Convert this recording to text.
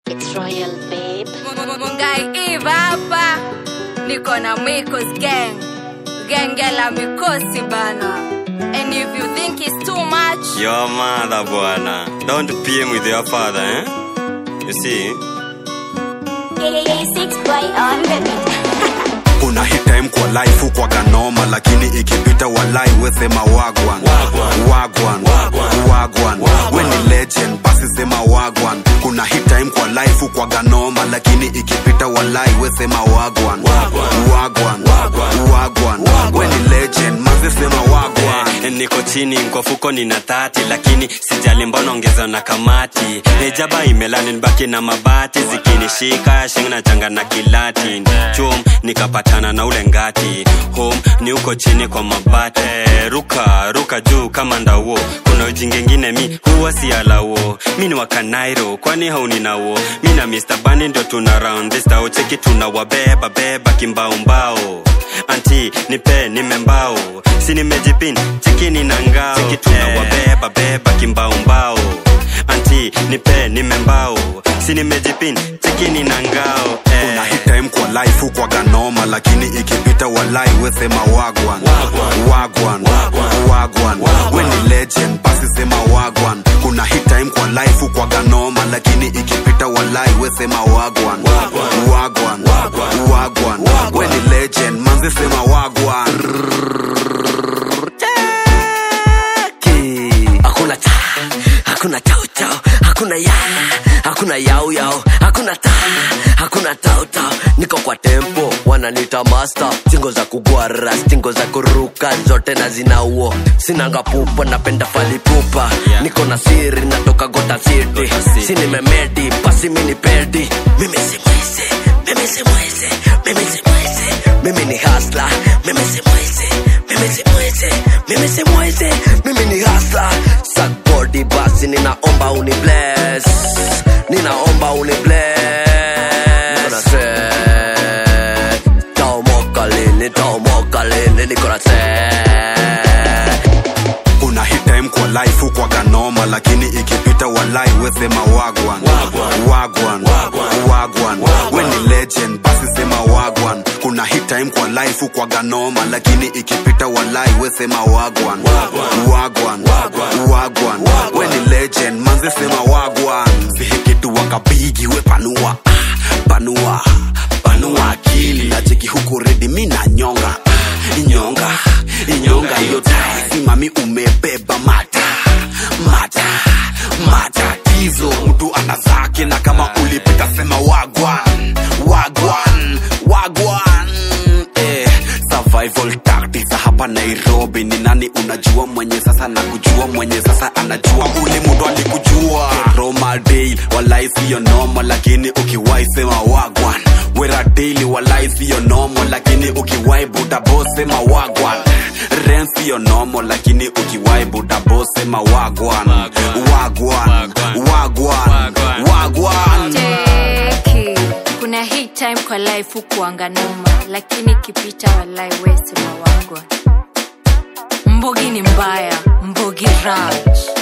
It's royal, babe. Mungai Eve hapa niko na Mikos gang genge la mikosi bana and if you think it's too much Your mother bwana. Don't PM with your father, eh? You see? kuna hit time kwa life kwa ganoma lakini ikipita walai wesema wagwan wagwan wagwan we ni legend basi sema wagwan kuna hit time kwa life kwa ganoma lakini ikipita walai wesema wagwan wagwan wagwan we ni legend manzi sema wagwan Eh, niko chini kwa fuko nina tati lakini sijali mbona ongeza na kamati hejaba imelani nibaki na mabati zikinishika shingo na changa na kilati chum nikapatana na ule ngati home ni uko chini kwa mabati Eh, ruka ruka juu kama ndauo kuna ujingengine mi huwa si alauo mi ni wakanairo kwani hauninauo mi na Mr. Bunny ndio tuna round this tao cheki tuna wabeba beba kimbaumbao anti nipe nimembao si nimejipin cheki nina ngao cheki tuna wabeba beba kimbaumbao anti nipe nimembao si nimejipin cheki nina ngao kuna hit time kwa life kwa ganoma lakini ikipita walai wesema wagwan wagwan wagwan we ni legend basi sema wagwan kuna hit time kwa life kwa ganoma lakini ikipita walai wesema wagwan wagwan wagwan we ni legend manzi sema wagwan Ki. hakuna ta hakuna tau tau hakuna ya hakuna yau yau hakuna ta hakuna tau tau niko kwa tempo wananita master singo za kugwara stingo za kuruka zote na zinauo sinanga pupa napenda falipupa niko na siri natoka gota city si nimemedi pasi mini pedi mimi si mwizi mimi si mwizi mimi si mwizi mimi ni hasla mimi si mwizi mimi si mwizi mimi si mwizi mimi ni hasla sakbodi basi ninaomba uni bless ninaomba uni bless niko na set taomoka lini taomoka lini niko na set kuna hit time kwa life kwa ganoma lakini ikipita walai wesema wagwan wagwan wagwan we ni legend basi sema wagwan kuna hit time kwa life kwa ganoma lakini ikipita walai wesema wagwan wagwan wagwan we ni legend manzi sema wagwan sihikitu wakabigi we panua panua panua akili nacheki huku redi mi na nyonga inyonga inyonga hiyo tai simami umebeba mata mata matatizo mtu ana zake na kama ulipita sema wagwan wagwan wagwan eh, survival tactics hapa nairobi ni nani unajua mwenye sasa na kujua mwenye sasa anajua ule mtu alikujua roma day walai siyo nomo lakini ukiwai sema wagwan wera daily walai siyo nomo lakini ukiwai budabo sema wagwan ren siyo nomo lakini ukiwai budabo sema wagwan wagwan wagwan wagwan Cheki. kuna hii time kwa life hukuanga noma lakini ikipita walai wesema wagwa mbogi ni mbaya mbogi raj